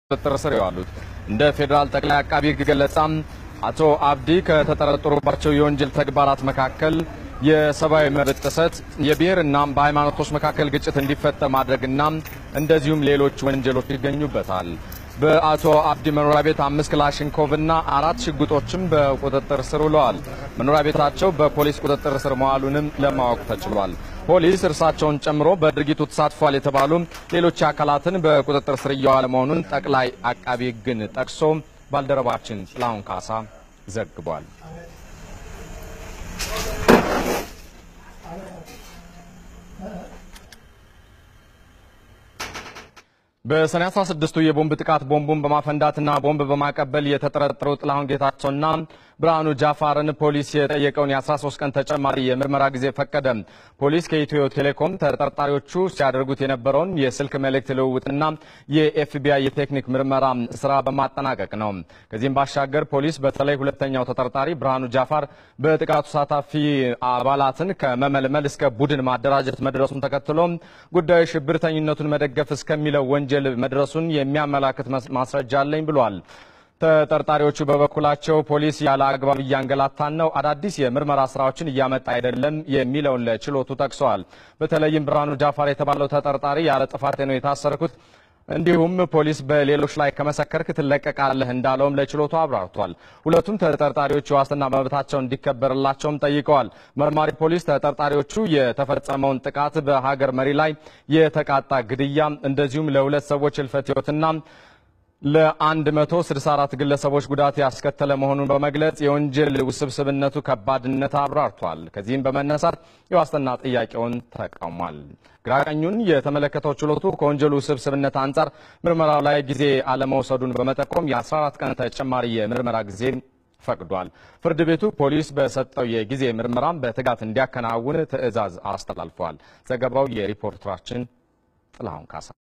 ቁጥጥር ስር የዋሉት። እንደ ፌዴራል ጠቅላይ አቃቢ ሕግ ገለጻም አቶ አብዲ ከተጠረጠሩባቸው የወንጀል ተግባራት መካከል የሰብአዊ መብት ጥሰት፣ የብሔርና በሃይማኖቶች መካከል ግጭት እንዲፈጠር ማድረግና እንደዚሁም ሌሎች ወንጀሎች ይገኙበታል። በአቶ አብዲ መኖሪያ ቤት አምስት ክላሽንኮቭ እና አራት ሽጉጦችም በቁጥጥር ስር ውለዋል። መኖሪያ ቤታቸው በፖሊስ ቁጥጥር ስር መዋሉንም ለማወቅ ተችሏል። ፖሊስ እርሳቸውን ጨምሮ በድርጊቱ ተሳትፏል የተባሉ ሌሎች አካላትን በቁጥጥር ስር እየዋለ መሆኑን ጠቅላይ አቃቢ ሕግን ጠቅሶ ባልደረባችን ጥላሁን ካሳ ዘግቧል። በሰኔ 16ቱ የቦምብ ጥቃት ቦምቡን በማፈንዳትና ቦምብ በማቀበል የተጠረጠሩ ጥላሁን ጌታቸውና ብርሃኑ ጃፋርን ፖሊስ የጠየቀውን የ13 ቀን ተጨማሪ የምርመራ ጊዜ ፈቀደ። ፖሊስ ከኢትዮ ቴሌኮም ተጠርጣሪዎቹ ሲያደርጉት የነበረውን የስልክ መልእክት ልውውጥና የኤፍቢአይ የቴክኒክ ምርመራ ስራ በማጠናቀቅ ነው። ከዚህም ባሻገር ፖሊስ በተለይ ሁለተኛው ተጠርጣሪ ብርሃኑ ጃፋር በጥቃቱ ተሳታፊ አባላትን ከመመልመል እስከ ቡድን ማደራጀት መድረሱን ተከትሎ ጉዳዩ ሽብርተኝነቱን መደገፍ እስከሚለው ወንጀል መድረሱን የሚያመላክት ማስረጃ አለኝ ብሏል። ተጠርጣሪዎቹ በበኩላቸው ፖሊስ ያለ አግባብ እያንገላታን ነው፣ አዳዲስ የምርመራ ስራዎችን እያመጣ አይደለም የሚለውን ለችሎቱ ጠቅሰዋል። በተለይም ብርሃኑ ጃፋር የተባለው ተጠርጣሪ ያለ ጥፋቴ ነው የታሰርኩት እንዲሁም ፖሊስ በሌሎች ላይ ከመሰከርክ ትለቀቃለህ እንዳለውም ለችሎቱ አብራርቷል። ሁለቱም ተጠርጣሪዎች የዋስትና መብታቸው እንዲከበርላቸውም ጠይቀዋል። መርማሪ ፖሊስ ተጠርጣሪዎቹ የተፈጸመውን ጥቃት በሀገር መሪ ላይ የተቃጣ ግድያ እንደዚሁም ለሁለት ሰዎች ህልፈት ህይወትና ለ164 ግለሰቦች ጉዳት ያስከተለ መሆኑን በመግለጽ የወንጀል ውስብስብነቱ ከባድነት አብራርቷል። ከዚህም በመነሳት የዋስትና ጥያቄውን ተቃውሟል። ግራቀኙን የተመለከተው ችሎቱ ከወንጀሉ ውስብስብነት አንጻር ምርመራው ላይ ጊዜ አለመውሰዱን በመጠቆም የ14 ቀን ተጨማሪ የምርመራ ጊዜ ፈቅዷል። ፍርድ ቤቱ ፖሊስ በሰጠው የጊዜ ምርመራም በትጋት እንዲያከናውን ትዕዛዝ አስተላልፏል። ዘገባው የሪፖርተራችን ጥላሁን ካሳ